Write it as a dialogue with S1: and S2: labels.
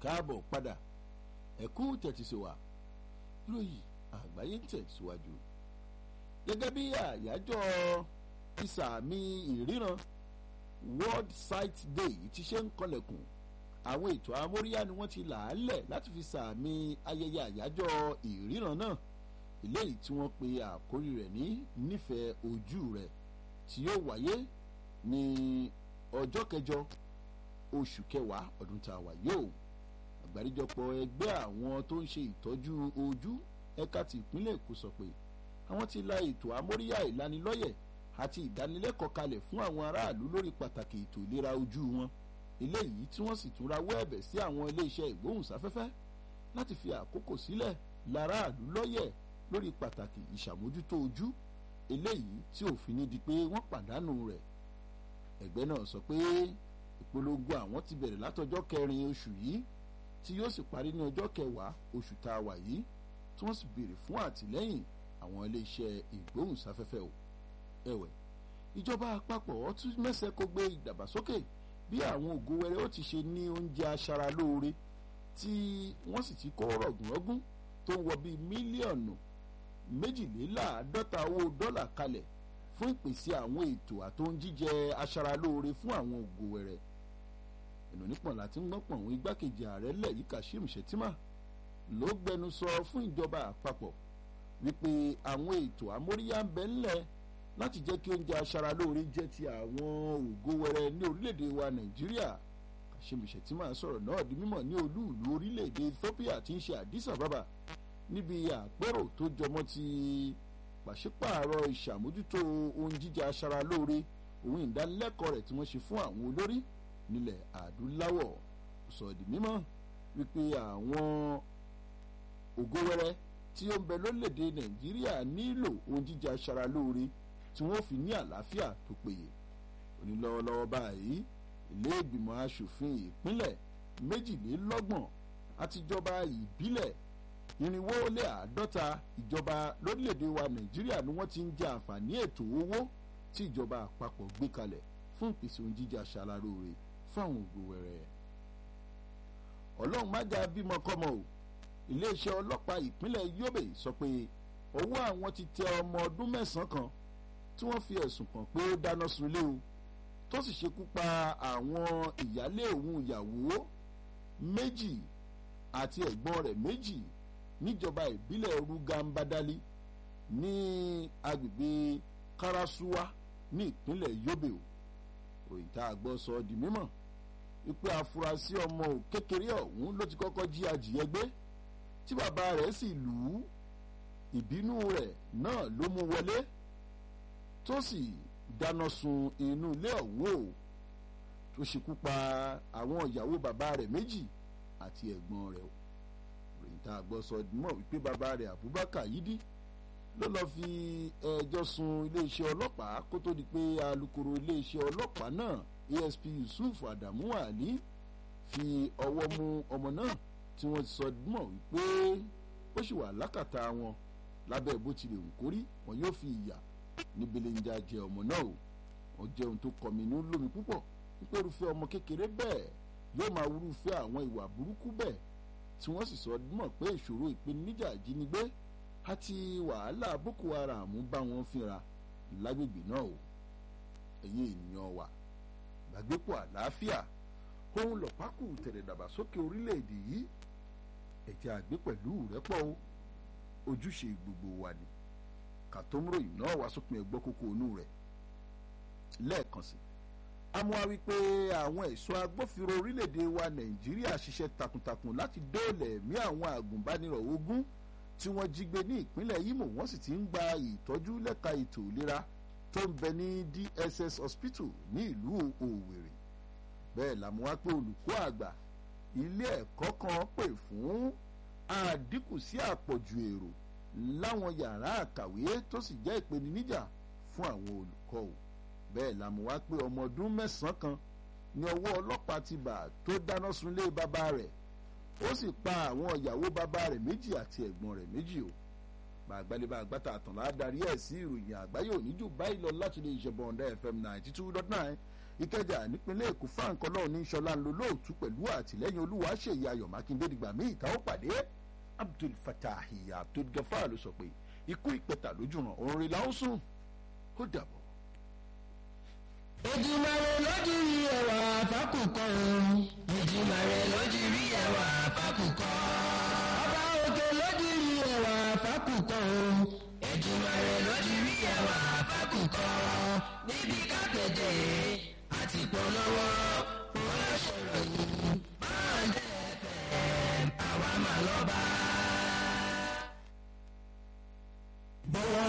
S1: káàbọ̀ padà ẹ̀kú tẹ̀tísíwá lóyè àgbáyé ń tẹ̀síwájú gẹ́gẹ́ bí àyájọ́ ìsàmì ìríran world sight day ti ṣe ń kọlẹ̀kùn àwọn ètò amóríyá ni wọ́n ti là á lẹ̀ láti fi sàmì ayẹyẹ àyájọ́ ìríran náà eléyìí tí wọ́n pe àkórí rẹ̀ ní nífẹ̀ẹ́ ojú rẹ̀ tí yóò wáyé ní ọjọ́ kẹjọ oṣù kẹwàá ọdún tá a wà yóò àgbáríjọpọ̀ ẹgbẹ́ àwọn tó ń ṣe ìtọ́jú ojú ẹ̀ka ti ìpínlẹ̀ èkó sọ pé àwọn ti la ètò amóríyá ìlanilọ́yẹ̀ àti ìdánilẹ́kọ̀ọ́ kalẹ̀ fún àwọn aráàlú lórí pàtàkì ètò ìlera ojú wọn eléyìí tí wọ́n sì tún rawọ́ ẹ̀bẹ̀ sí àwọn iléeṣẹ́ ìgbóhùnsáfẹ́fẹ́ láti fi àkókò sílẹ̀ láràlú lọ́yẹ̀ lórí pàtàkì ìṣàmójútó ojú eléyìí tí òfin ní di pé wọ́n pàdánù rẹ̀ ẹgbẹ́ náà sọ pé ìpolongo àwọn ti bẹ̀rẹ̀ látọjọ́ kẹrin oṣù yìí tí yóò sì parí ní ọjọ́ kẹwàá oṣù tá a wà yìí tí wọ́n sì béèrè fún àtìlẹ́yìn àwọn iléeṣẹ́ ìgbóhùnsáfẹ́fẹ́ o ẹ̀wẹ̀ ìjọba àpapọ̀ tún mẹ́sẹ̀ kó gbé ìdàgbàsókè bí àwọn ògo wẹrẹ ó ti ṣe ní oúnjẹ aṣaralóore tí wọ́n sì ti kó rọ̀gùnrọ́gùn tó ń wọ bíi mílíọ̀nù méjìléláàádọ́ta owó dọ́là kalẹ̀ fún ìpèsè àwọn ètò àtóúnjíjẹ aṣaralóore fún àwọn ògo wẹrẹ ẹnu nípọn láti ń gbọ́pọ̀ àwọn igbákejì ààrẹ lẹ̀ yìí Kashim Shettima ló gbẹnu sọ fún ìjọba àpapọ̀ wípé àwọn ètò amóríyá ń bẹ ńlẹ̀ láti jẹ́ kí oúnjẹ aṣaralóore jẹ́ ti àwọn ògo wẹrẹ ní orílẹ̀-èdè wa Nàìjíríà Kashim Shettima sọ̀rọ̀ náà di mímọ̀ ní olú ìlú orílẹ̀-èdè Ethiopia tí ń ṣe Addis Ababa níbi àpérò tó jọmọ́ ti pàṣípààrọ̀ ìṣàmójútó ohun jíjẹ aṣaralóore òun ìdánilẹ́kọ̀ọ́ rẹ̀ tí wọ́n ṣe fún àwọn olórí nílẹ̀ adúláwọ̀ sọ di mímọ̀ wípé àwọn ògo wẹrẹ tí ó ń bẹ lórílẹ̀‐èdè nàìjíríà nílò ohun jíjẹ aṣaralóore tí wọ́n fi ní àlàáfíà tó péye onílọ́wọ́lọ́wọ́ báyìí ilé ìgbìmọ̀ asòfin ìpínlẹ̀ méjìlélọ́gbọ̀n àtijọba ìbílẹ̀ irinwó lé àádọ́ta ìjọba lórílẹ̀‐èdè wa nàìjíríà ni wọ́n ti ń jẹ àǹfààní ètò owó tí ìjọba àpapọ̀ gbé kalẹ̀ fún ìpèsè ohun jíjẹ aṣaralóore fáwọn ògo wẹrẹ ọlọ́run má jà bímọ kọ́mọ o iléeṣẹ́ ọlọ́pàá ìpínlẹ̀ Yobe sọ pé ọwọ́ àwọn ti tẹ ọmọ ọdún mẹ́sàn-án kan tí wọ́n fi ẹ̀sùn kàn pé ó dáná sunlé o tó sì ṣekú pa àwọn ìyálé òun ìyàwó méjì àti ẹ̀gbọ́n rẹ̀ méjì níjọba ìbílẹ̀ Rugambadali ní agbègbè Karasuwa ní ìpínlẹ̀ Yobe o òyìn tá a gbọ́ sọ di mímọ̀ wípé afurasí ọmọ kékeré ọ̀hún ló ti kọ́kọ́ jí adìyẹ gbé tí bàbá rẹ̀ sì lù ú ìbínú rẹ̀ náà ló mú wọlé tó sì dáná sun inú ilé ọ̀hún o tó ṣekú pa àwọn ìyàwó bàbá rẹ̀ méjì àti ẹ̀gbọ́n rẹ̀ o òyìn tá a gbọ́ sọ di mímọ̀ wípé bàbá rẹ̀ Abubakar Yidi ló lọ́ọ́ fi ẹjọ́ sun iléeṣẹ́ ọlọ́pàá kó tó di pé alukoro iléeṣẹ́ ọlọ́pàá náà ASP Yusuf Adamu Ali fi ọwọ́ mú ọmọ náà tí wọ́n ti sọ mọ̀ wípé ó sì wà lákàtà wọn lábẹ́ bó tilẹ̀ ń kórí wọn yóò fi ìyà ní belenja jẹ ọmọ náà o wọn jẹ́ ohun tó kọminú lómi púpọ̀ wípé irúfẹ́ ọmọ kékeré bẹ́ẹ̀ yóò máa wúrúfẹ́ àwọn ìwà burúkú bẹ́ẹ̀ tí wọ́n sì sọ mọ̀ pé ìṣòro ìpèníjà ìjínigbé àti wàhálà boko haram bá wọn fínra lágbègbè náà o ẹ̀yin ènìyàn wa gbàgbépọ̀ àlàáfíà ohun lọ́pàkù tẹ̀lẹ̀ dàgbàsókè orílẹ̀-èdè yìí ẹ̀jẹ̀ àgbẹ̀ pẹ̀lú rẹ́pọ̀ o ojúṣe gbogbo wa ni kàtómúrò iná wá sópin ẹgbọ́ kókó inú rẹ̀ lẹ́ẹ̀kan sí amúwa wípé àwọn ẹ̀ṣọ́ agbófinró orílẹ̀-èdè wa nàìjíríà ṣiṣẹ́ takuntakun láti dóòlà ẹ̀mí àwọn àgùnbánirọ̀ ogún tí wọ́n jí gbé ní ìpínlẹ̀ Imo wọ́n sì ti ń gba ìtọ́jú lẹ́ka ètò ìlera tó ń bẹ ní DSS hospital ní ìlú Òwèrè bẹ́ẹ̀ làmú wá pé olùkọ́ àgbà ilé ẹ̀kọ́ kan pè fún àdínkù sí àpọ̀jù èrò láwọn yàrá àkàwé tó sì jẹ́ ìpèníjà fún àwọn olùkọ́ o bẹ́ẹ̀ làmú wá pé ọmọ ọdún mẹ́sàn-án kan ní ọwọ́ ọlọ́pàá ti bà tó dáná sunlé bàbá rẹ̀ ó sì pa àwọn ìyàwó bàbá rẹ̀ méjì àti ẹ̀gbọ́n rẹ̀ méjì o bàgbálẹ́bà àgbàtà àtànlá darí ẹ̀ sí ìròyìn àgbáyé òní jù báyìí lọ láti lè ṣe bọ̀ǹda fm ninety two dot nine ìkẹjà nípínlẹ̀ èkó frank ọlọ́run ní sọlá ń lo lóòtú pẹ̀lú àtìlẹ́yìn olúwa ṣèyí ayọ̀ mákindé dìgbà míì tá ó pàdé abdul fatah abdul gafar ló sọ pé ikú ìpẹta lójúràn òun rí láwọn sùn ó dàbọ̀.
S2: Èdùmàrè lójú rí ẹwà fákùkọ o. Èdùmàrè lójú rí ẹwà fákùkọ. Ọba òkè lójú rí ẹwà fákùkọ o. Èdùmàrè lójú rí ẹwà fákùkọ. Níbi kápẹ́tẹ̀ àti polówó